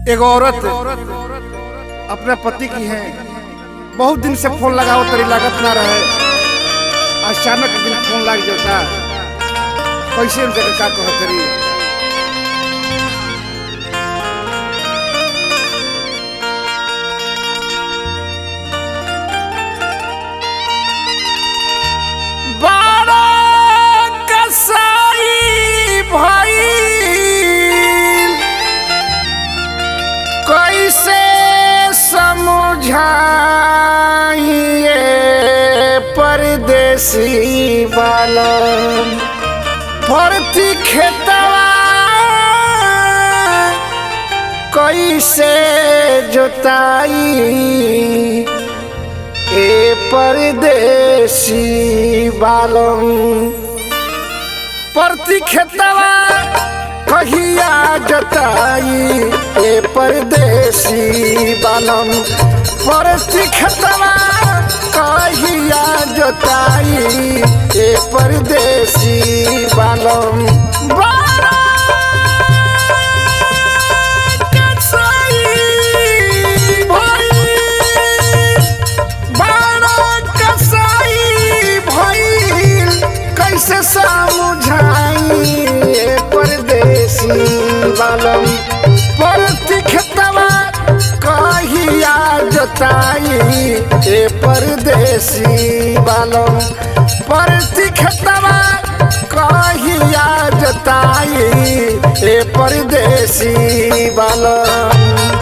एगो औरत अपने पति की है बहुत दिन से फोन लगाओ तरी लागत ना रहे अचानक एक दिन फोन लग जाता कैसे उनके का कह तरी बड़ा कसाई भइल कैसे समझाइए परदेसी बालन फरती खेतवा कैसे जोताई ए परदेसी बालम प्रति खेतवा कहिया जताई ए परदेसी बालम प्रति खेतवा कहिया जताई ए परदेसी बालम बड़ा कसाई भइल बड़ा कसाई भइल कैसे समझाई ए परदेसी बालम परती खेतवा कहिया जोताई ए परदेसी बालम परती खेतवा कहिया जोताई ए परदेसी बालम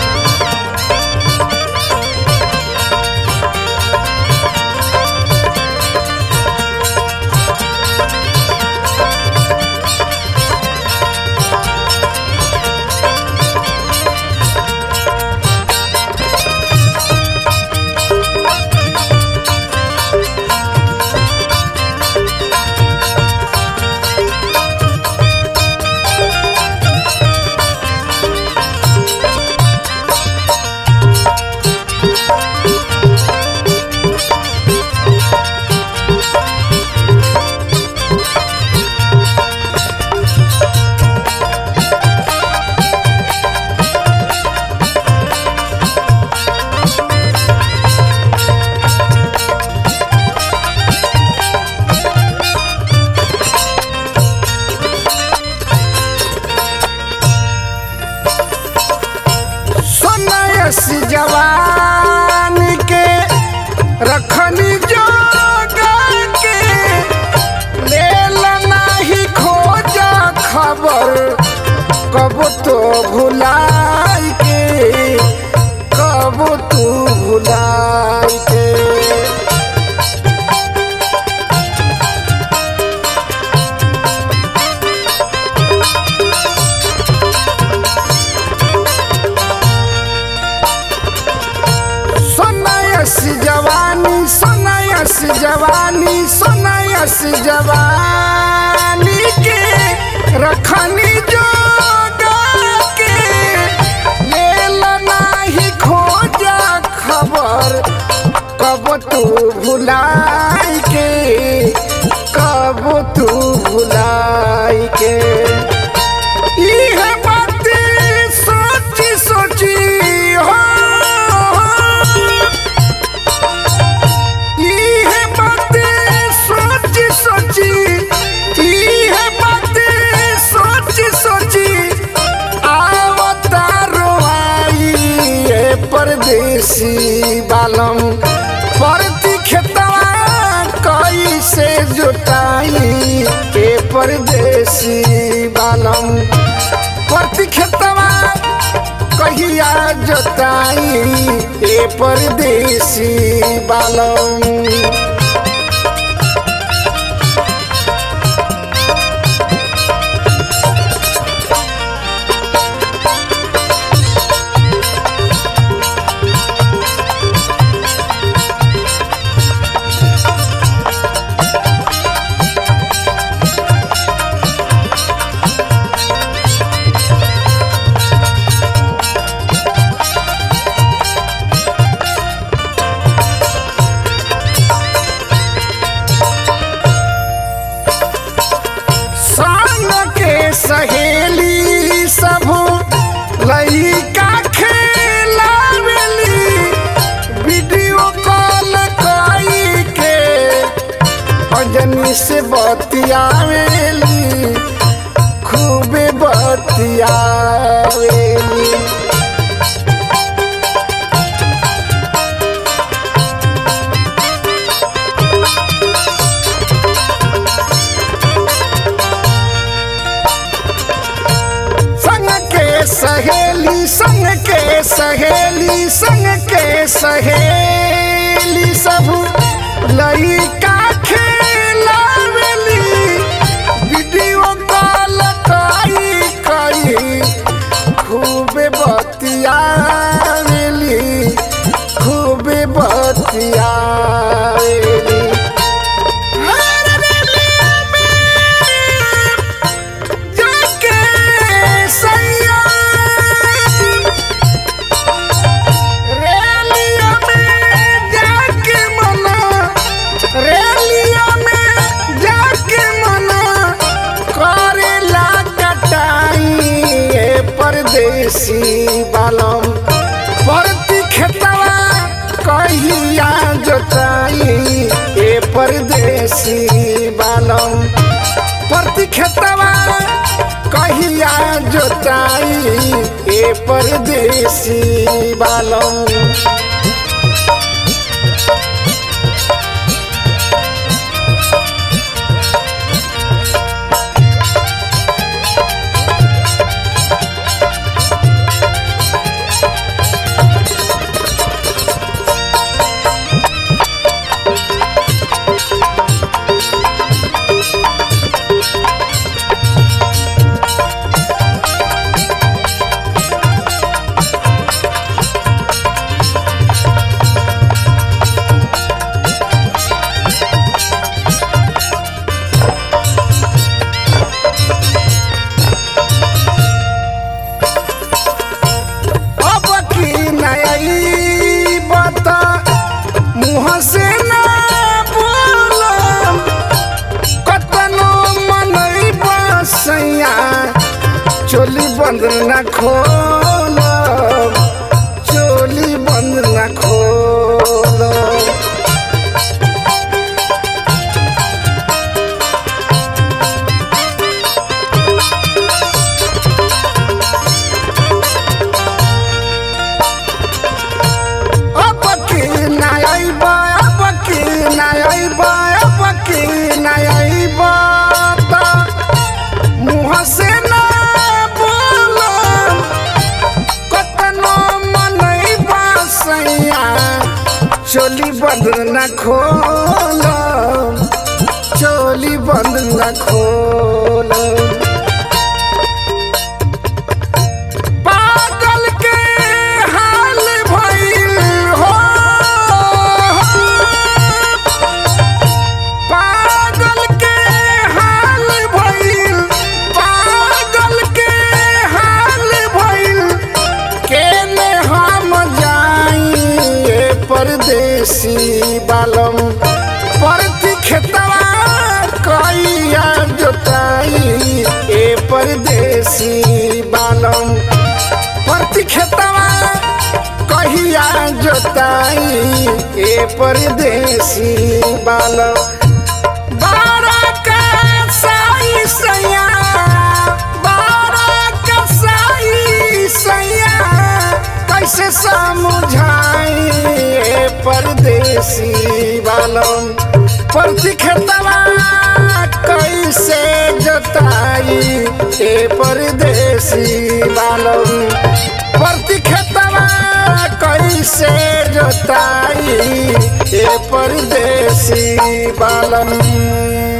सोनयस जवान के रखनी जोगा के लेल नाही खोजा खबर कब तो भुलाई के कब तू भुलाई के सोनयस जवानी सोनयस जवानी सोनयस जवानी के रखनी जोगा के लेल नाही खोजा खबर कब तू भुलाई के कब तू भुलाई के इह बात सोची सोची हो इह बात सोची सोची इह बात सोची सोची आवता रोआई ए परदेसी बालम परती खेतवा कैसे जोताई ए परदेसी बालम परती खेतवा कहिया जोताई ए परदेसी बालम से बतियावेली खूबे बतियावेली संग के सहेली संग के सहेली संग के सहेली सब लइका खेलावेली वीडियो कॉल कई कई खूबे बतियावेली खूबे बतियावेली हर रेलिया में जाके सैया रेलिया में जाके मना रेलिया में जाके मना करेला कटाई ए परदेसी बालम परती खेतवा कहिया जोताई ए परदेसी बालम परती खेतवा कहिया जोताई ए परदेसी बालम अब की नई बता मुँह से ना बोलम कतनो मनई बसैया चोली बंद न खोलम चोली बंद न खोलम अब की नई बा अब की नई बा अब की नई बता मुँह से ना बोलम कतनो मनई बसैया चोली बंद न खोलम चोली बंद न खोलम पागल के हाल भइल हो पागल के हाल भइल पागल के हाल भइल केने हम जाई ए परदेसी बालम परती खेतवा कइया जोताई ए परदेसी बालम परती खेतवा कहिया जोताई ए परदेसी बालम बारा का साई सैया बारा का साई सैया कैसे समझाई ए परदेसी बालम परती खेतवा कैसे जोताई ए परदेसी बालम परती खेतवा कैसे जोताई ए परदेसी बालम